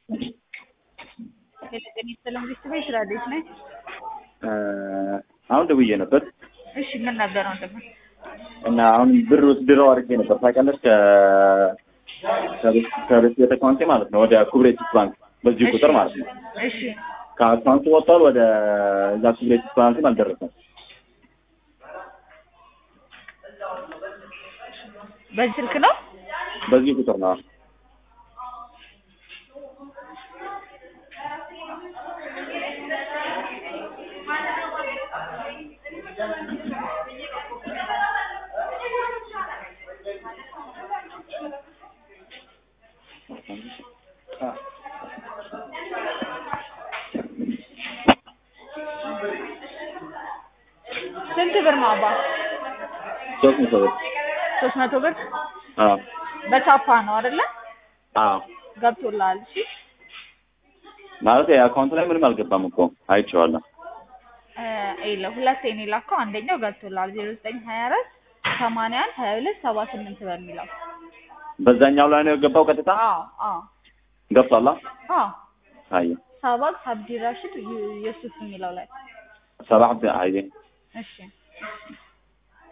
የለቀን የተሰለም ቤተሰብ ስራ ቤት ነኝ። አሁን ደውዬ ነበር እሺ ምን ነበር ወንድም? እና አሁን ብር ወስድረው አድርጌ ነበር ታውቂያለሽ፣ ከቤት አካውንቴ ማለት ነው ወደ ኩብሬቲስ ባንክ በዚህ ቁጥር ማለት ነው። እሺ ከአካውንቱ ወጥቷል፣ ወደ እዛ ኩብሬቲስ ባንክም አልደረሰም። በዚህ ስልክ ነው? በዚህ ቁጥር ነው። ስንት ብር ነው አባ? ሶስት መቶ ብር ሶስት መቶ ብር አዎ በቻፓ ነው አይደለ? አዎ ገብቶልሃል? እሺ ማለት የአካውንት ላይ ምንም አልገባም እኮ አይቼዋለሁ። ይለ ሁለቴ ነው የላከው። አንደኛው ገብቶልሃል ዜሮ ዘጠኝ ሀያ አራት ሰማንያ አንድ ሀያ ሁለት ሰባ ስምንት በሚለው በዛኛው ላይ ነው የገባው ቀጥታ አዎ አዎ ገብቷላ። አዎ አየ ሳባቅ አብዲ ራሽድ ዩ- ዩሱፍ የሚለው ላይ ሰባህ አየ እሺ